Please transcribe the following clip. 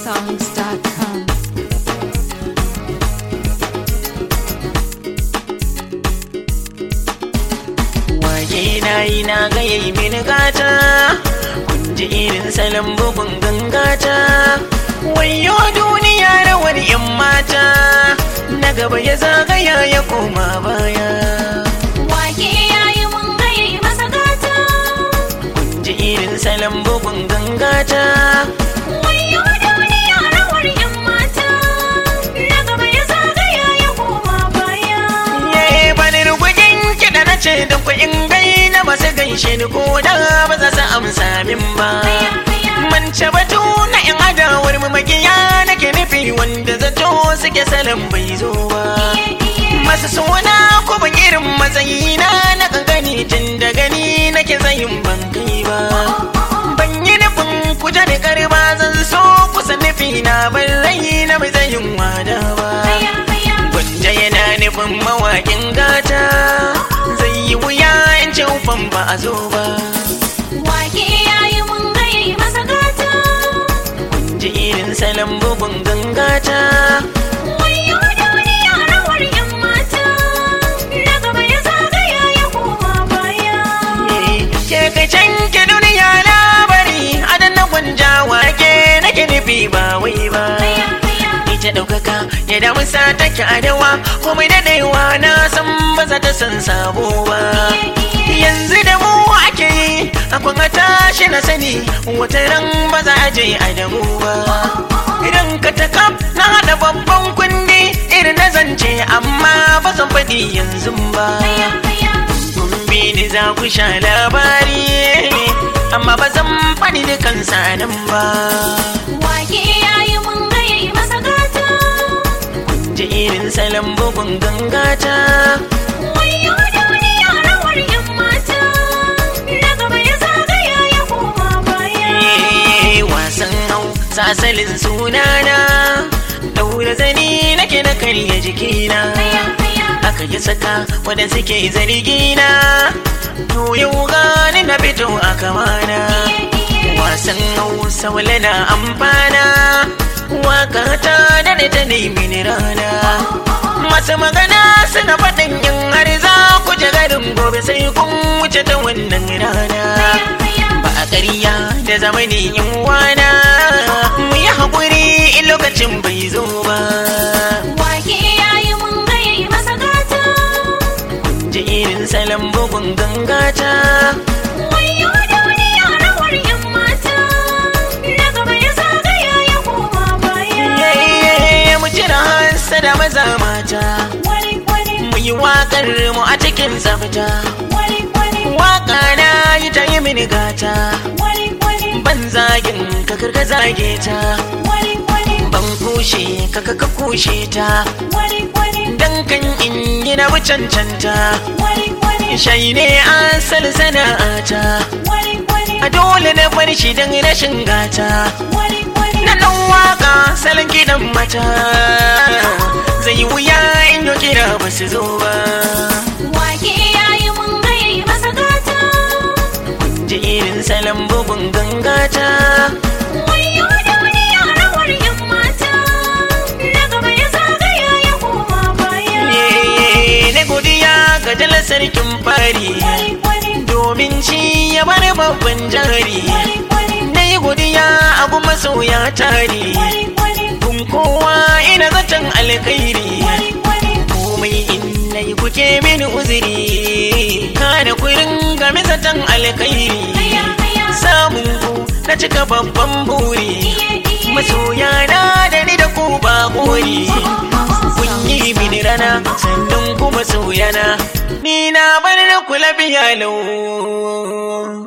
igbosongs.com. Wake na yi na ga yayi mini gata kun ji irin salon bugun gangata wayo duniya rawar yan mata na gaba ya zagaya ya koma baya Wake yayi mun gaye masa gata kun ji irin salon bugun gangata Wayo duniya rawar yan mata Na gaba ya zagaya ya koma baya Ye bani rugugin kiɗa na ce da ku in gai na masu gaishe ni ko da ba za su amsa min ba. Mance batu na in adawar mu magiya nake nufi wanda zato suke salon bai zo ba. Masu suna ko ban irin matsayina na gani tun da gani nake zayin ban kai ba. Ban yi nufin kuja da karba zan so kusa nufi na ban rai na mai zayin wada ba. Gwanja yana nufin mawaƙin gata zai yi wuya in ce ufan ba a zo ba. Wake yayi mun gaye masa gata Ji irin salon bugun gangata. Wayo duniya rawar yan mata Na gaba ya zagaya ya koma baya Ke kai can ke duniya labari adan na gwanja wake nake nufi ba wai ba. Ita ɗaukaka ya damu sa take adawa komai daɗewa na san ba za ta san sabo ba. Yanzu da mu ake yi akwai a tashi na sani wata ran ba za a je a damu ba. Idan ka ta kaf na haɗa babban kundi irin na zance amma ba zan faɗi yanzu ba. Kun bi ni za ku sha labari amma ba zan faɗi dukansa nan ba. Wake yayi mun gaye masa gata Ji irin salon bugun gangata. Wayo duniya rawar yan mata Na gaba ya zagaya ya koma baya Eh, wasan hau sasalin sunana daura zani nake na karya jikina aka yi saka wadda suke zargina to yau gani na fito a kamana wasan hausa wale na amfana waka ta da ta nemi ni rana masu magana suna faɗin yin har za ku ji garin gobe sai kun wuce ta wannan rana ba a ƙarya da zamani in wana mu yi haƙuri in lokacin bai zo ba Wake yayi mun gaye masa gata ji irin salon bugun gangata Wayo duniya rawar yan mata Na gaba ya zagaya ya koma baya Yayye, mu cire hansa da maza mata Wari wari mu yi waƙar mu a cikin tsafta wari wari waƙa na yi ta yi mini gata wari wari ban zagin ka karka zage ta wari wari ban kushe ka ka ka kushe ta wari wari dan kan in yi na bi cancanta wari wari shai ne asal sana'ata wari wari a dole na bar shi don rashin gata wari wari na dan waka salon gidan mata zai wuya in yi kira ba su zo ba Wake yayi mun gaye masa gata ji irin salon bugun gangata Wayo duniya rawar yan mata Na gaba ya zagaya ya koma baya Ye, na godiya ga dalar sarkin fari Wari wari domin shi ya bar babban jari wari wari na yi godiya a kuma soya tare wari wari kun kowa ina zaton alkhairi wari wari komai in na yi kuke mini uzuri kana kurin game zaton alkhairi Aya aya samun ku na cika babban buri masoya na da ni da ku ba gori kun yi mini rana sannan kuma soyana ni na bar ku lafiya lau